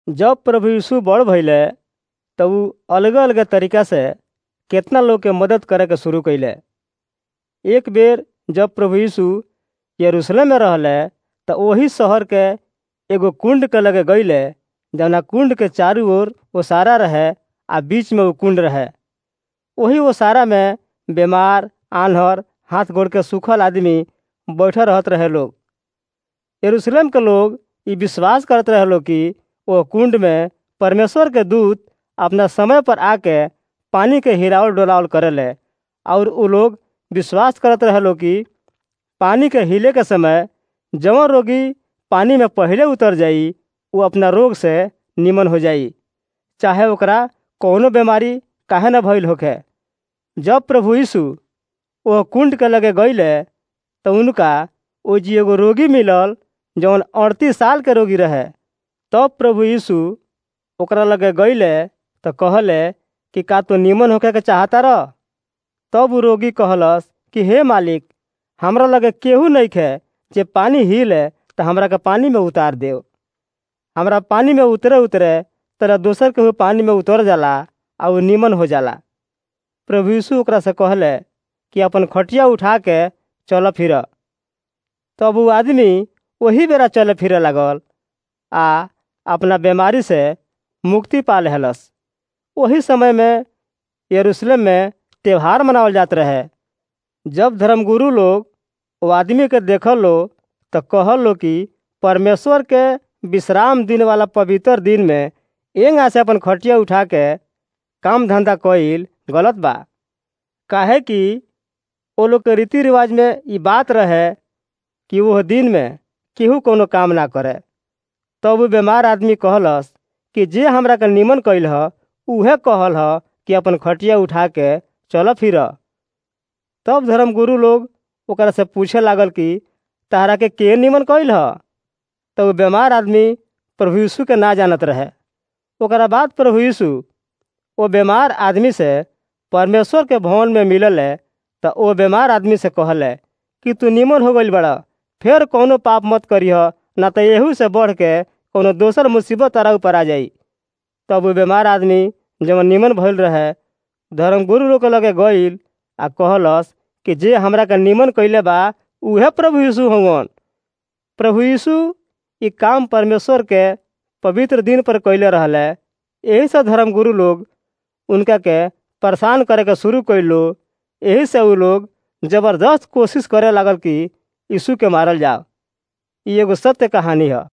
जब प्रभु यीशु बड़ भइले त ऊ अलग अलग तरीका से केतना लोग के मदद करे के शुरू कइले एक बेर जब प्रभु यीशु यरूशलेम में रहले त ओही शहर के एगो कुंड के लगे गइले जौना कुंड के चारू ओर ओसारा रहे आ बीच में ऊ कुंड रहे ओही ओसारा में बीमार आन्हर हाथ गोड़ के सूखल आदमी बैठल रहत रहे लोग यरूशलेम के लोग ई विश्वास करत रहे लोग कि ओ कुंड में परमेश्वर के दूत अपना समय पर आके पानी के हिलावल डोलावल करेले और उ लोग विश्वास करत रहे लोग कि पानी के हिले के समय जवन रोगी पानी में पहले उतर जाई वो अपना रोग से निमन हो जाई चाहे ओकरा कौनो बीमारी काहे न भइल होखे जब प्रभु यीशु वो कुंड के लगे गइले तो उनका ओ जी एगो रोगी मिलल जौन अड़तीस साल के रोगी रहे तब प्रभु यीशु ओकरा लगे गइले तो कहले कि का तो निमन होखे के चाहता रह तब उ रोगी कहलस कि हे मालिक हमरा लगे केहू नइखे जे पानी हिले तो हमरा के पानी में उतार देव हमरा पानी में उतरे उतरे तरह दोसर केहू पानी में उतर जाला आ उ निमन हो जाला प्रभु यीशु ओकरा से कहले कि अपन खटिया उठा के चल फिर तब उ आदमी वही बेरा चले फिरे लागल आ अपना बीमारी से मुक्ति पा लेहलस वही समय में यरूशलेम में त्योहार मनावल जात रहे जब धर्मगुरु लोग वो आदमी के देखल लो तो कहल लो कि परमेश्वर के विश्राम दिन वाला पवित्र दिन में एंगा से अपन खटिया उठा के काम धंधा कईल गलत बा काहे कि वो लोग के रीति रिवाज में ई बात रहे कि वह दिन में केहू कोनो काम ना करे तब वो बीमार आदमी कहलस कि जे हमरा के निमन कइल ह उहे कहल ह कि अपन खटिया उठा के चल फिर तब धर्मगुरु लोग ओकरा से पूछे लागल कि तहरा के के निमन कइल ह तो वो बीमार आदमी प्रभु यीशु के ना जानत रहे ओकरा बाद प्रभु यीशु वो बीमार आदमी से परमेश्वर के भवन में मिलल है तो वो बीमार आदमी से कहले कि तू निमन हो गइल बड़ा फिर कौनो पाप मत करिह ना तो एहू से बढ़ के कोनो दोसर मुसीबत तारा ऊपर आ जाई तब वो बीमार आदमी जवन निमन भइल रहे धर्मगुरु लोग के लगे गइल आ कहलस कि जे हमरा के निमन कइले बा उहे प्रभु यीशु हवन प्रभु यीशु ई काम परमेश्वर के पवित्र दिन पर कइले रहले यही से धर्मगुरु लोग उनका के परेशान करे के शुरू कैलो यही से उ लोग जबरदस्त कोशिश करे लागल कि यीशु के मारल जाओ ई एगो सत्य कहानी है